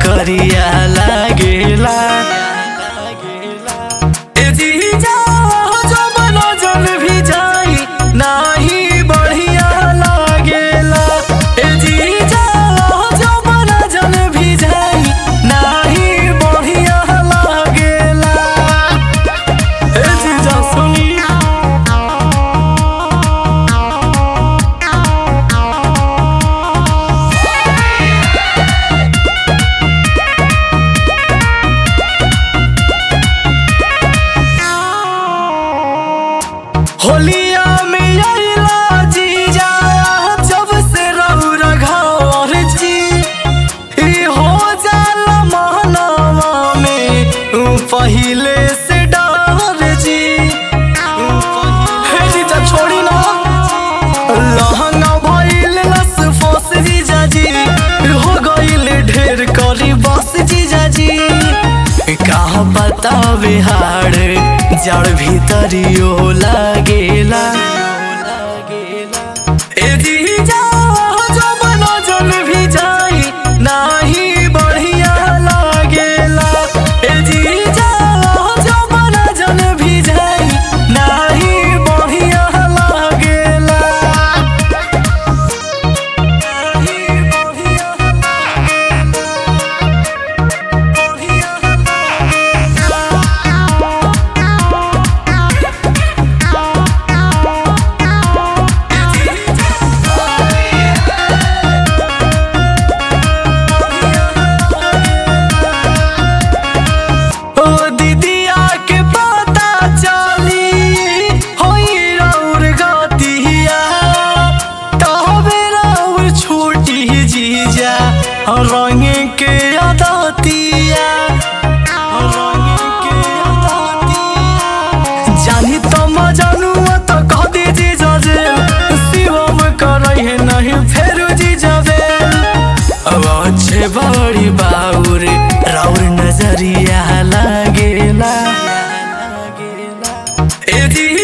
करिया लागेला ए जीजा जो बनो जल भी जाई नाही बढ़िया लागेला ए जीजा जो बनो जल भी जाई नाही बढ़िया लागेला ए जीजा सुनी होलिया में अइला जीजा जब से रहू रघावर जी ई हो जाला महनावा में ऊ पहिले से डर जी हे जीजा छोड़ी ना लहंगा भइल लस फस जीजा जी हो गइल ढेर करी बस जीजा जी कहा बतावे हाड़ जड़ भीतरियो लागेला ए जीजा जो बनो जल भी जाई नाही बढ़िया लागेला ए जीजा जो बनो जल भी जाई नाही बढ़िया लागेला नाही बढ़िया ओ दीदिया के पता चली होई रौर गतिया तबे रौर छोटी जीजा रंग के अदतिया रंग के अदतिया जानी तो मजनुआ तो कह दे जीजा जे शिवम करई है नहीं फेर जीजा बे अब अच्छे बड़ी बाउर राउर नजरिया लागेला ए जी